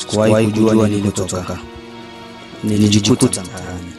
Sikuwahi kujua nilipotoka, nilijikuta mtaani.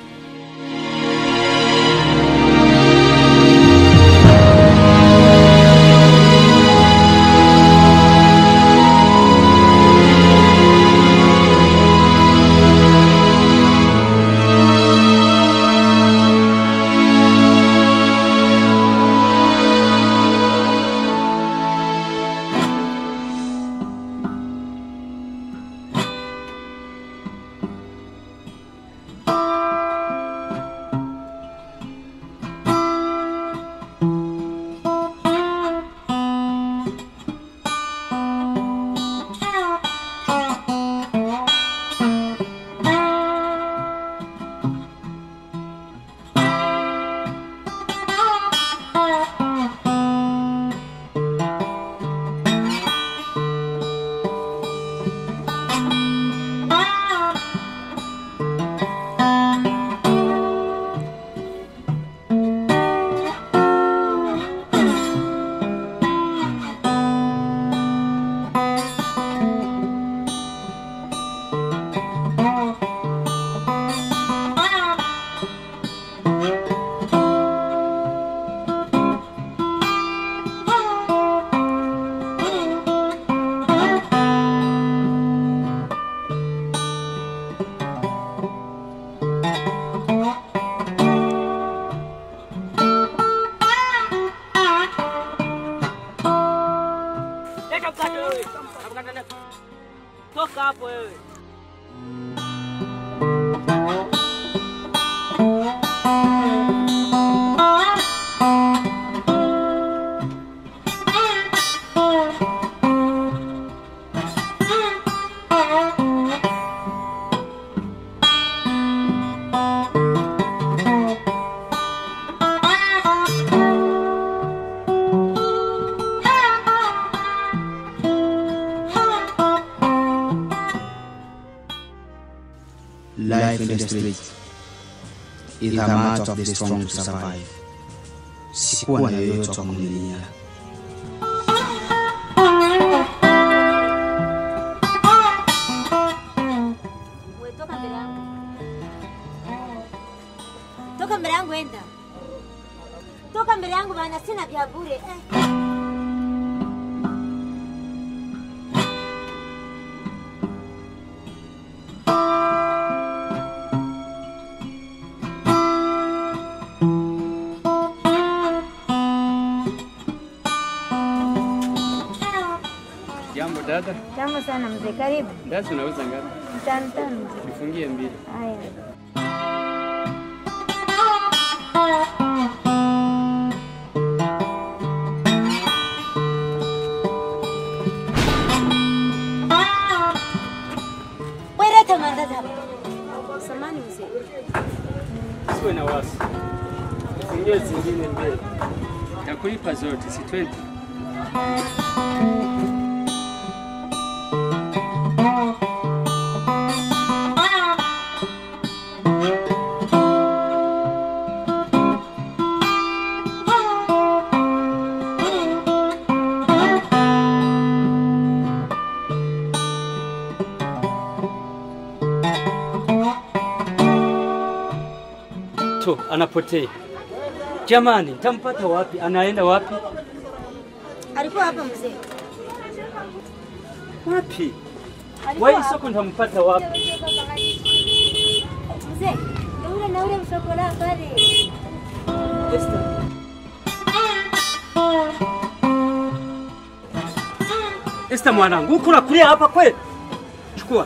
Leta mkate wewe. Mkate leta. Toka hapo wewe. Life in the street is a matter of the strong to survive. Sikuwa na yoyote wa kunilia. We, toka mbele yangu, toka mbele yangu, enda toka mbele yangu, maana sina vya bure eh. Jambo dada, Jambo sana mzee, karibu. basi unauza ngapi? Tano tano mzee. Nifungie mbili. Haya. Wewe leta mandazi hapa. Samani mzee. Siwe na wasi. Nifungie zingine mbili. Takulipa zote, si 20. Tu anapotea. Jamani, tampata wapi? Anaenda wapi? Alikuwa hapa mzee. Wapi? Alikuwa Wai hapa. soko nitampata wapi? Mzee, ndio ule na ule msokola pale. Esther. Esther mwanangu, uko unakulia hapa kweli? Chukua.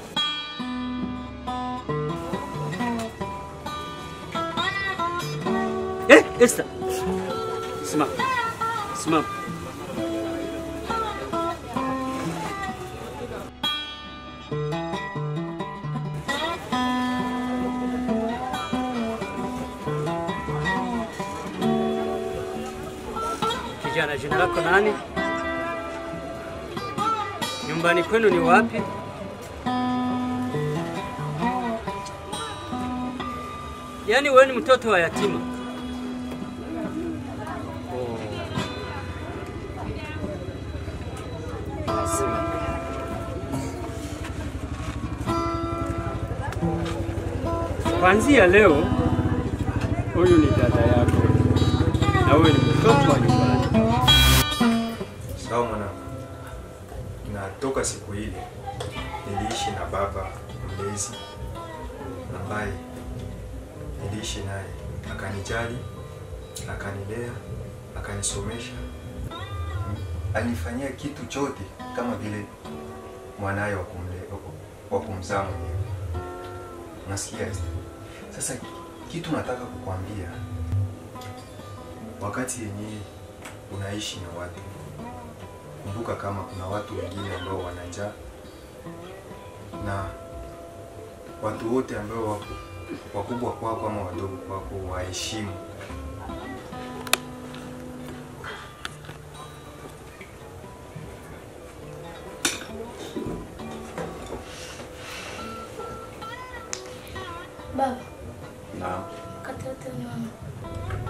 Eh, Esther. Simama. Simama. Kijana, jina lako nani? Nyumbani kwenu ni wapi? Yaani wewe ni mtoto wa yatima? Oh. Sawa. Kuanzia leo, huyu ni dada yako na wewe ni mtoto wa nyumbani. Sawa mwanangu, na toka siku ile niliishi na baba mlezi ambaye niliishi naye, akanijali, akanilea, akanisomesha, alinifanyia kitu chote kama vile mwanaye wa kumle- wa kumzaa mwenyewe. Unasikia? Sasa kitu nataka kukwambia, wakati yenyewe unaishi na watu kumbuka kama kuna watu wengine ambao wana njaa na watu wote ambao wako wakubwa kwako ama wadogo kwako waheshimu. Baba, Naam. katoto mama.